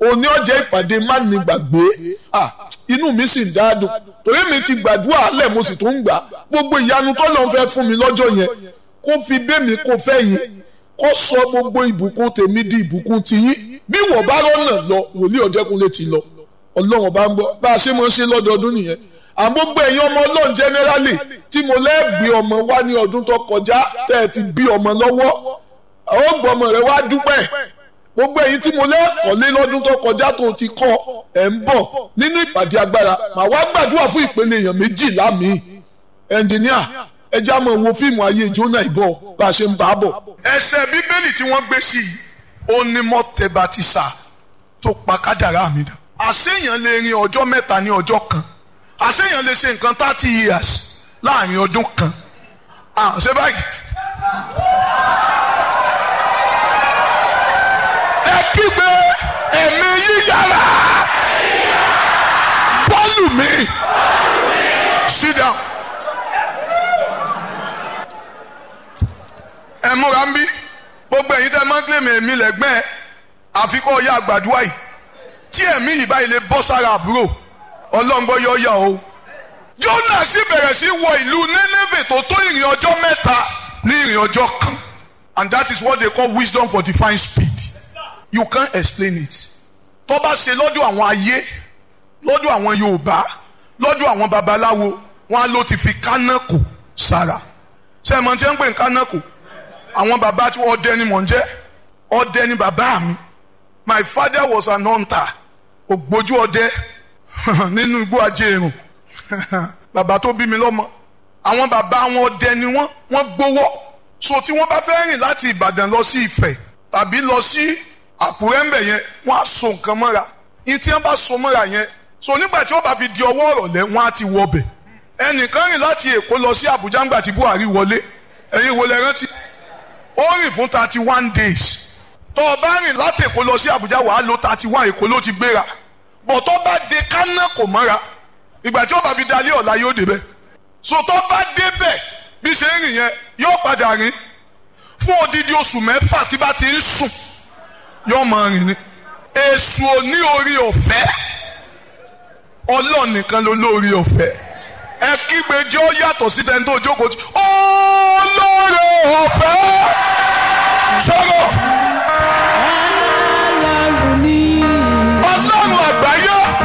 òní ọjà ìpàdé má ní gbàgbé inú mi sì ń dáadùn torí mi ti gbàdúrà alẹ́ mo sì tún ń gbà gbogbo ìyanu tó lọ́n fẹ́ fún mi lọ́jọ́ yẹn kó fi bẹ́mi kó fẹ́ yín kó sọ gbogbo ìbùkún tèmi di ìbùkún tiyín bí wọ́n bá rọ́nà lọ wòlíì ọ̀dẹ́kunlé ti lọ ọlọ́run bá ń bọ̀ bá a ṣe máa ń ṣe lọ́dọọdún nìyẹn àgbógbó ẹ̀yin ọmọ ọlọ́run generally tí mo lẹ́ẹ̀gbé ọmọ wá ní ọdún tó kọjá tẹ́ ẹ ti bí ọmọ lọ́wọ́ àwọn gbọ́mọ rẹ wá dúpẹ́ gbogbo ẹ̀yin tí mo lẹ́ẹ̀kọ́lé lọ́dún tó kọjá tó ti kọ́ ẹ̀ ń bọ̀ nínú ìpàdé agbára màá wá gbàdúrà fún ìpele èèyàn méjìlá mi ẹnjìníà ẹ já mọ̀ wo fíìmù ayé jóná ìbọ̀ bá a ṣe ń bá a bọ̀. ẹsẹ̀ bíbélì tí wọ́n gbé sí i ó ní mọ́tẹ́bàtìsà tó pa kádàrá mi dà àṣeyàn lè rin ọjọ́ mẹ́ta ní ọjọ́ kan àṣeyàn lè ṣe nǹkan thirty years láàrin ọdún kan à ṣe báyìí. ẹ kígbe ẹ̀mí yíyára bọ́ọ̀lù mi sit down. ẹ múra ń bí gbogbo ẹ̀yin tẹ́ máa ń kílèmí èmi lẹ́gbẹ́ ẹ̀ àfikún ọ̀yà àgbàdua yìí tí ẹ̀mí yìí báyìí lè bọ́ sára àbúrò ọlọ́ngbọ́ yọ yà o. Jónà sì bẹ̀rẹ̀ sí wọ ìlú Nénéfè tó tó ìrìn ọjọ́ mẹ́ta ní ìrìn ọjọ́ kan and that is what they call wisdom for divine speed you can't explain it. tó bá ṣe lọ́dọ̀ àwọn ayé lọ́dọ̀ àwọn Yorùbá lọ́dọ̀ àwọn babaláwo wọn á ló ti fi kánákò sára ṣé ẹ mọ̀ tí wọ́n ń pè ní kánákò àwọn bàbá tí wọ́n ọdẹ ni mò ń jẹ́ ọdẹ ni bàbá mi my father was an hunter ògbójú ọdẹ nínú igbó ajéèrùn bàbá tó bí mi lọ́mọ àwọn bàbá wọn ọdẹ ni wọ́n wọ́n gbowó so tí wọ́n bá fẹ́ rìn láti Ìbàdàn lọ sí Ifẹ̀ tàbí lọ sí Àkúrẹ́ ńbẹ̀ yẹn wọ́n á so nǹkan mọ́ra ní tí wọ́n bá so mọ́ra yẹn so nígbà tí wọ́n bá fi di ọwọ́ ọ̀rọ̀lẹ́ wọ́n á ti wọ ọbẹ̀ ẹnìkan rìn láti Èkó lọ sí Àbújá ńgbà tí Buhari wọlé ẹ̀yin wo lẹ rántí ó rìn fún thirty one days tó o bá rìn láti Èkó lọ sí Àbújá wàá lo thirty one Èkó ló ti gbéra bọ̀ tó bá de kánà kò mọ́ra ìgbà tí ó bá fi dalé ọ̀la yóò débẹ̀ so tó bá débẹ̀ bí ṣe ń rìn yẹn yóò padà rìn fún odidi oṣù mẹ́fà tí bá ti ń sùn yóò máa rìn ni èṣù ò ní orí ọ̀fẹ́ Ọlọ́run nìkan ló lórí ọ̀fẹ́ ẹ kígbe jẹ́ ó yàtọ̀ sí tẹ́ni tó jókòó tí olóore ọ̀fẹ́ sọ̀rọ̀.